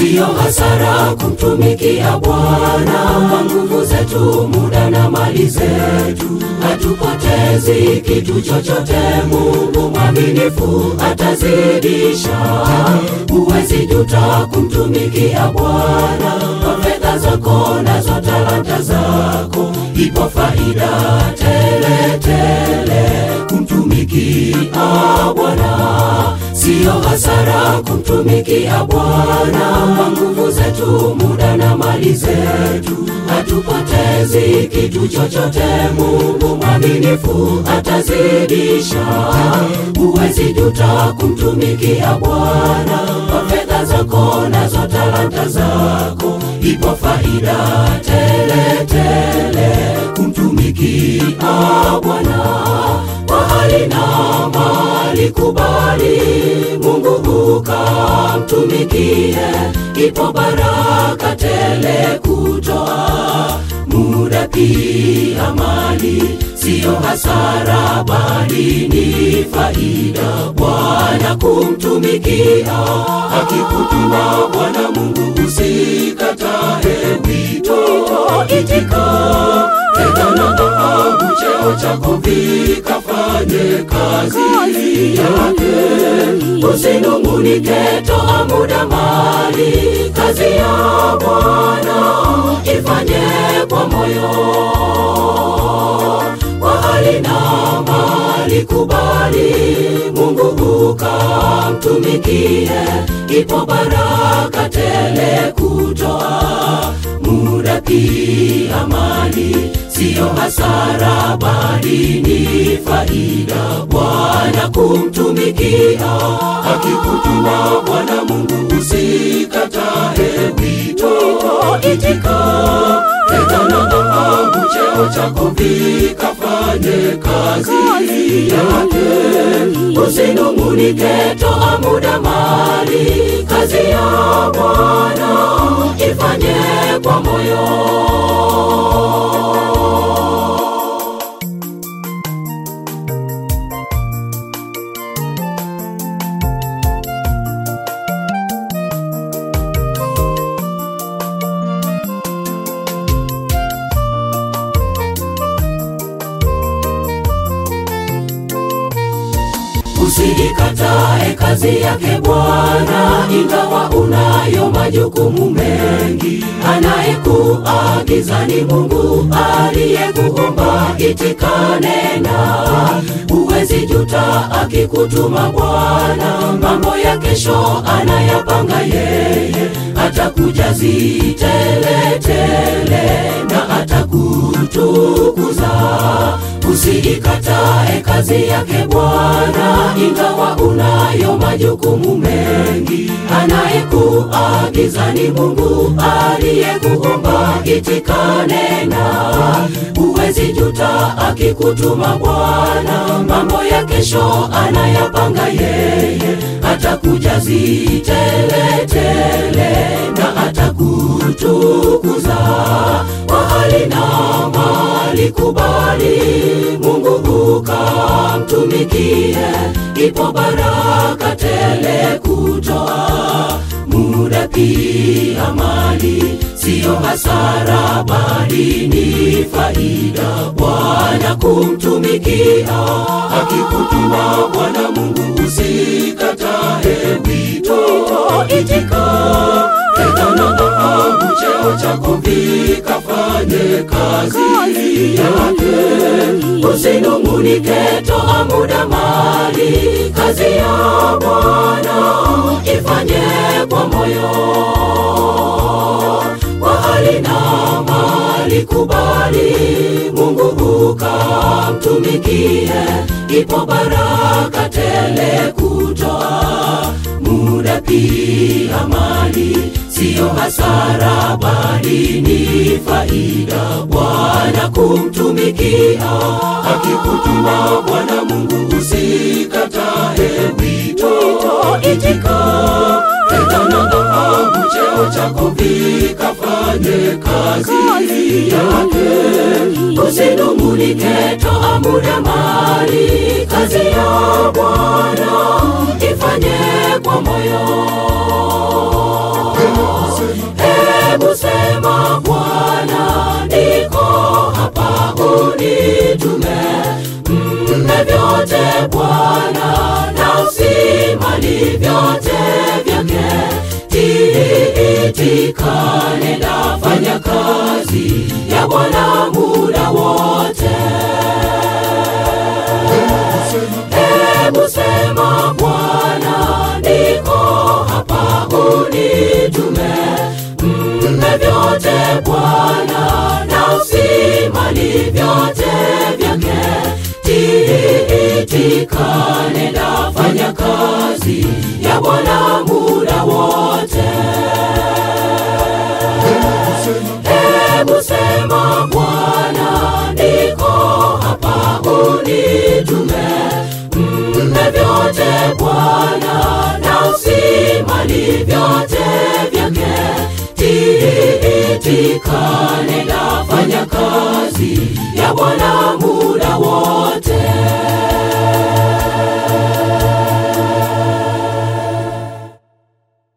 siyo hasara kumtumikia Bwana kwa nguvu zetu, muda na mali zetu, hatupotezi kitu chochote. Mungu mwaminifu atazidisha, huwezi juta kumtumikia Bwana kwa fedha zako nazo talanta zako, ipo faida tele tele kumtumikia Bwana siyo hasara kumtumikia Bwana kwa nguvu zetu, muda na mali zetu, hatupotezi kitu chochote. Mungu mwaminifu atazidisha, huwezi juta kumtumikia Bwana kwa fedha zako nazo talanta zako, ipo faida tele tele kumtumikia Bwana kwa hali na mali kubali Mungu ukamtumikie, ipo baraka tele kutoa muda pia mali, siyo hasara bali ni faida Bwana kumtumikia. Akikutuma Bwana Mungu usikatae wito, itika fedha na dhahabu, cheo chako vikafanye kazi yake. Usinung'unike, toa muda mali, kazi ya Bwana ifanye kwa moyo, kwa hali na mali kubali Mungu ukamtumikie, ipo baraka tele kutoa muda pia mali, siyo hasara bali ni faida Bwana kumtumikia. Akikutuma Bwana Mungu usikatae wito, itika fedha na dhahabu, cheo chako vikafanye kazi yake. Usinung'unike, toa muda mali, kazi ya Bwana ifanye kwa moyo. Usiikatae kazi yake Bwana, ingawa unayo majukumu mengi. Anayekuagiza ni Mungu aliyekuumba, itika nena, huwezi juta akikutuma Bwana. Mambo ya kesho anayapanga yeye, atakujazi tele tele na atakutukuza. Usiikatae kazi yake Bwana, ingawa unayo majukumu mengi. Anayekuagiza ni Mungu aliyekuumba, itika nena, huwezi juta akikutuma Bwana. Mambo ya kesho anayapanga yeye, atakujazi tele tele na atakutukuza kwa hali na mali kubali Mungu ukamtumikie, ipo baraka tele kutoa muda pia mali, siyo hasara bali ni faida Bwana kumtumikia. Akikutuma Bwana Mungu usikatae wito, itika fedha na dhahabu, cheo chako vikafanye kazi yake. Usinung'unike, toa muda mali, kazi ya Bwana ifanye kwa moyo, kwa hali na mali kubali Mungu ukamtumikie, ipo baraka tele kutoa muda pia mali, siyo hasara bali ni faida Bwana kumtumikia. Akikutuma Bwana Mungu usikatae wito, itika fedha na dhahabu, cheo chako vikafanye kazi yake. Usinung'unike, toa muda mali, kazi ya Bwana ifanye kwa moyo Hebu sema Bwana, niko hapa, unitume. Mpe vyote Bwana, nafsi, mali, vyote vyake. Tiitika, nenda fanya kazi ya Bwana muda wote. Hebu sema Bwana, niko hapa, unitume. Mpe vyote Bwana, nafsi, mali, vyote vyake. Tiitika, nenda fanya kazi ya Bwana muda wote. Hebu sema Bwana, niko hapa, unitume. Mpe vyote Bwana, nafsi, mali, vyote vyake. Tiitika, nenda fanya kazi ya Bwana